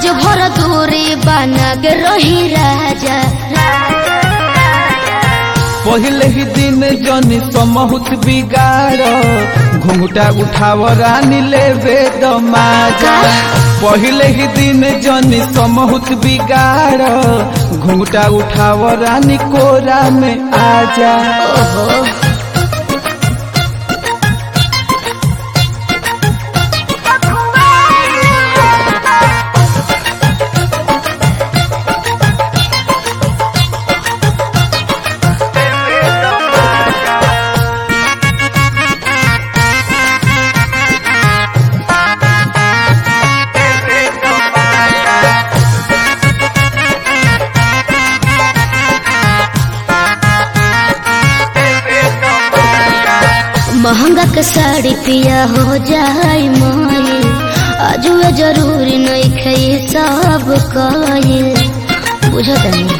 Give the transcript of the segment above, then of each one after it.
आज भर दूरी बना के रही राजा पहले ही दिन जनी समहुत बिगाड़ घुंघटा उठाव रानी लेवे दमाजा पहले ही दिन जनी समहुत बिगाड़ घुंघटा उठाव रानी कोरा में आजा ओहो महंगा के साड़ी पिया हो जाए मोई आज वे जरूरी नहीं खे सब कहिल बुझत नहीं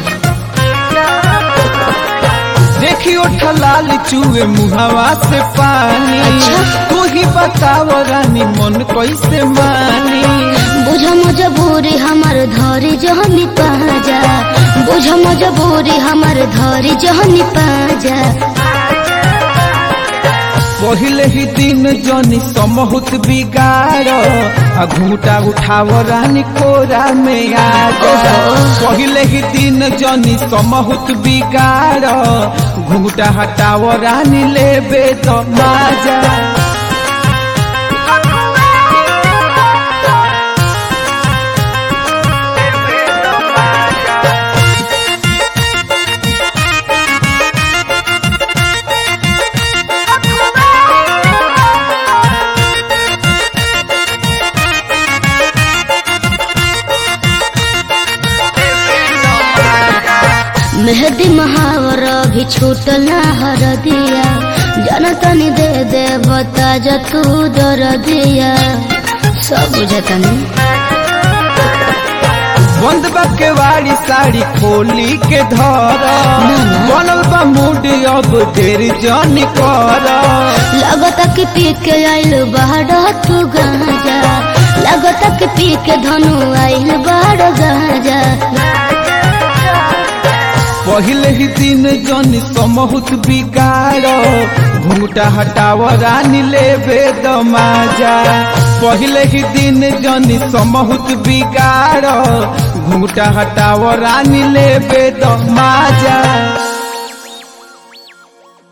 देखियो ठलाल चूहे मुहावा से पानी अच्छा। तू ही बताव रानी मन कैसे मानी बुझ मजबूरी हमार धरी जहनी पाजा बुझ मजबूरी हमार धरी जहनी पाजा पहले ही दिन जनी समहुत बिगाड़ आ घूटा उठाव रानी कोरा में आ जा पहले ही दिन जनी समहुत बिगाड़ घूटा हटाव रानी लेबे तो माजा मेहदी महावर भी छूटल ना हर दिया जनतनी दे दे बता जा तू दर दिया सब बुझतनी बंद बा के वाड़ी साड़ी खोली के धर बनल बा मूड अब देर जनी कर लगत कि पी के आइल बाहर तू गाजा लगत कि पी के धनु आइल बाहर गाजा पहले ही दिन जनी समहुत बिगाड़ घूटा हटाव रानी लेबे दमाजा पहले ही दिन जनी समहुत बिगाड़ घूटा हटाव रानी लेबे दमाजा